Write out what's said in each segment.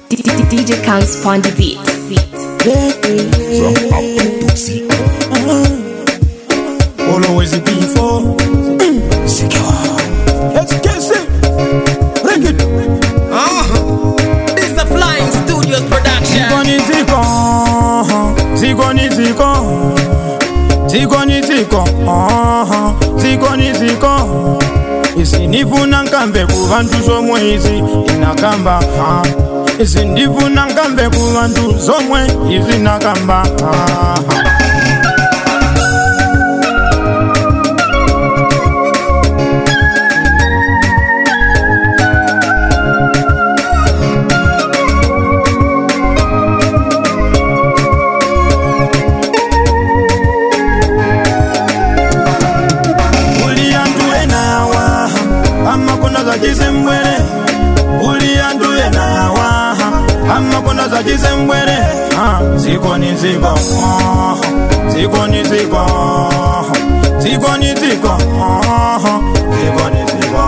DJ Counts on the beat. From Outlook to see. Always before. Let's get it. Bring it. This is a Flying Studios production. Zikoni ziko. Zikoni ziko. Zikoni ziko. Zikoni ziko. isinifuna nkambe ku bantu zomwe izi inakamba ah. isindifuna nkambe ku bantu zomwe izi nakamba ah. uliyanduenawa amakona zachizembwere uliyanduenawa amakona zachizembwere Ah, zikoni ziko ah, zikoni ziko zikoni ziko ah, zikoni ziko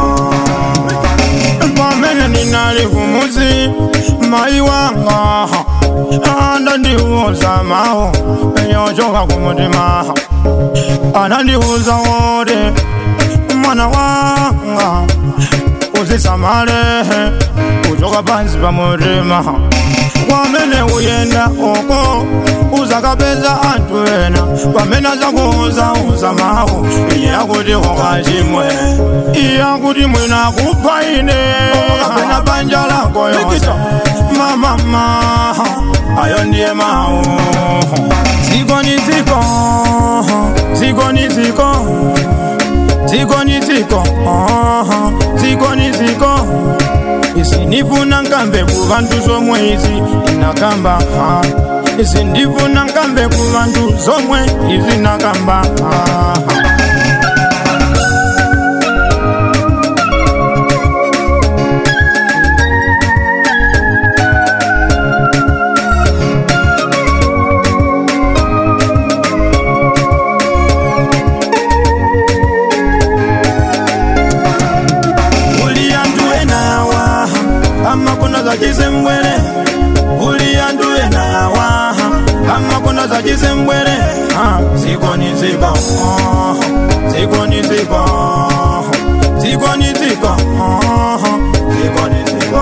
pamene ninali kumuzi mai wanga andandiuza mawu yochoka kumutima anandiuza wote mwana wanga uzisamale kuchoka pansi pa mutima kwamene uyenda oko uzakapeza anthu ena pamene azakuuza uza mawu iye akuti kokachimwe iye akuti mwina kupha ine kapena banja lako yonse mamama ayo ndiye mawu zikoni ziko zikoni ziko zikoni ziko aha, zikoni ziko isinifuna nkambe ku bantu zomwe izi inakamba ah. isindifuna nkambe ku bantu zomwe izi nakamba ah. uliyanduenawa amakona zachizembwere uliyanduenawa amakona zachizembwere Ah, zikoni ziko ah, zikoni ziko zikoni ziko ah, zikoni ziko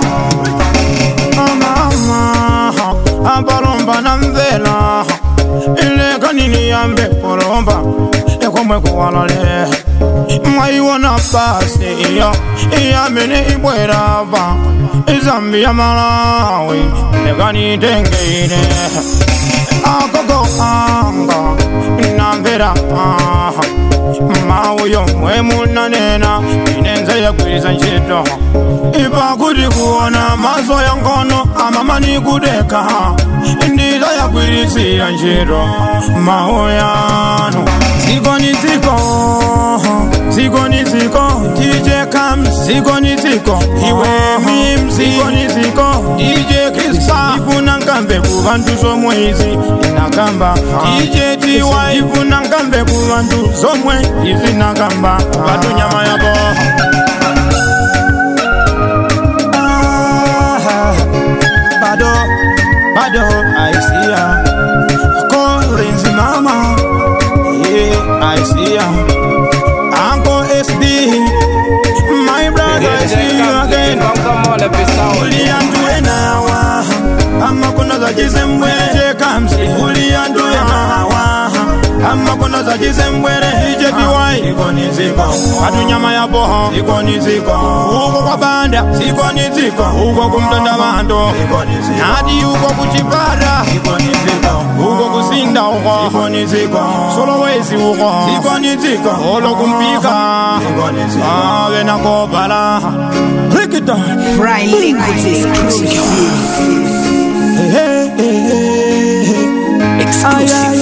amama apalomba na mvela ilekanini yambe kulomba ekomwe kuwalale mwaiwona basi iyo iyamene ibwerava izambi ya malawi ekanitengeine agogo anga namvera aha mawu yomwe munanena inenze yagwiriza ntchito ipakuti kuona maso ya ngono amamani kudeka ndiza yagwirisira ntchito mawu yanu zikoni ziko zikoni ziko dj kam zikoni ziko iwe mim zikoni ziko dj krista ifuna nkambe ku bantu zomwe izi inakamba dj tiwa ifuna nkambe ku bantu zomwe izi nakamba batu nyama yabo Ah, bado bado I see ya Collins mama yeah I see ya Uncle SD my brother I see you again uliyanduenawa amakona zachizembwere kamsi uliyanduenawa amakona zachizembwere ijetiwai ikoni ziko atunyama ya boho ikoni ziko uko kwa banda ikoni ziko uko kumtonda bantu nati uko kuchipata ikoni ziko uko kusinda uko ikoni ziko solowezi uko ikoni ziko olo kumpika ave nakobala rikita Fry Liquids exclusive. Hey, hey, hey, hey. Ay, ay,